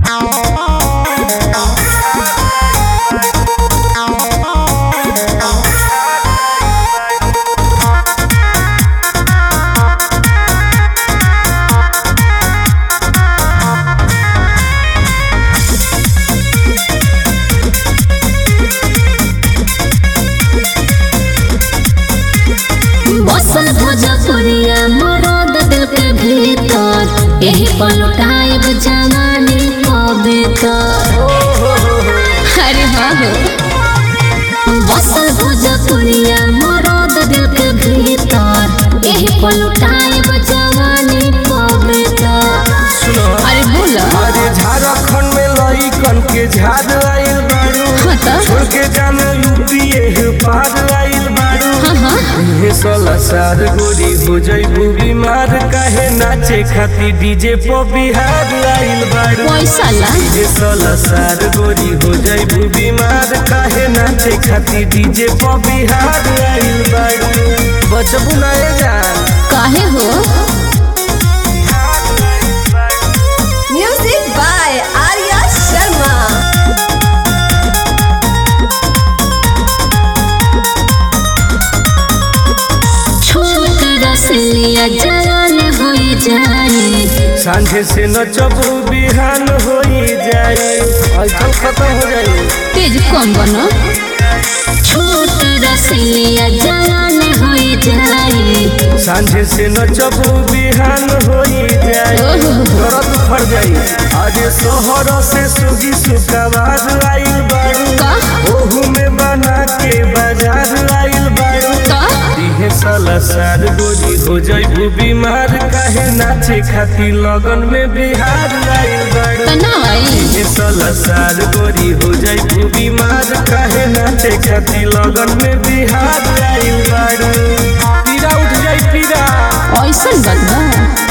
बसल भोजपुरिया मरद दिल के भीतर यही पलटाइब जवानी पवित्र अरे हाँ हो बसल भोजपुरिया मरद दिल के भीतर यही पलटाइब जवानी पवित्र सुनो अरे बोला अरे झारखंड में लइकन के झाड़ आइल बाड़ू हाँ त छोड़ के जाना यूपी एह पार आइल बाड़ू हाँ हाँ हे सोलह साल गोरी हो जइबू बीमार काहे नाचे खाती डीजे पे बिहार आइल बाड़ू पैसा ला हे सोलह साल गोरी हो जइबू बीमार काहे नाचे खाती डीजे पे बिहार आइल बाड़ू बचबू ना ए जान काहे हो Music by Arya Sharma. छोट रसलिया जवान हो जाए सांझे से नचबू बिहान होई जाए ऐठल खत्म हो जाए तेज कम बनो छोट रसलिया जवान हो जाए सांझे से नचबू बिहान होई जाए ओहो। दर्द फर जाई आज शहर से सुगी सुकवार आइल बाड़ू का ओहू में बना के बाजार आइल बाड़ू का दिहे साला सार गोरी हो जाइबू बीमार काहे नाचे खाती लगन में बिहार आइल बाड़ू तनाव आई ये साला सार गोरी हो जाइबू बीमार काहे नाचे खाती लगन में बिहार आइल बाड़ू पीरा उठ जाई पीरा ऐसन बात बा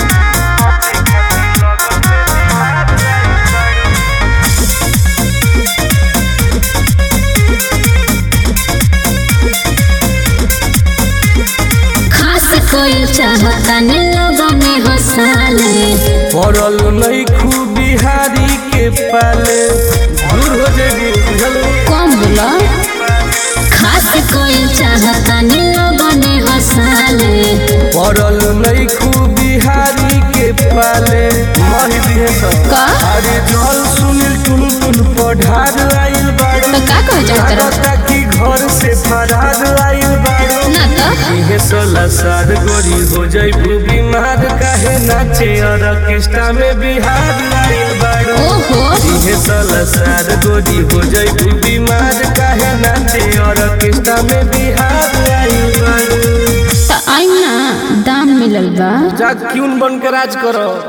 खास कोई चाहता ने लोगों में हंसाले पड़ल नहीं खूब बिहारी के पाले दूर हो जाएगी बुझल कम बोला खास कोई चाहता ने लोगों ने हंसाले पड़ल नहीं खूब बिहारी के पाले मही दिहे सब का अरे जल सुनील टुन टुन पढ़ार आइल बाड़ू तो का कह जाता रहा लागता कि घर से फरार आइल बाड़ू ना तो इहे सोलह साल गोरी हो जाइबू बीमार काहे नाचे और ऑर्केस्ट्रा में बिहार आइल बाड़ू ओहो इहे सोलह साल गोरी हो जाइबू बीमार काहे नाचे और ऑर्केस्ट्रा में बिहार आइल बाड़ू तो आई ना दाम मिलल बा जा क्यों बन के राज करो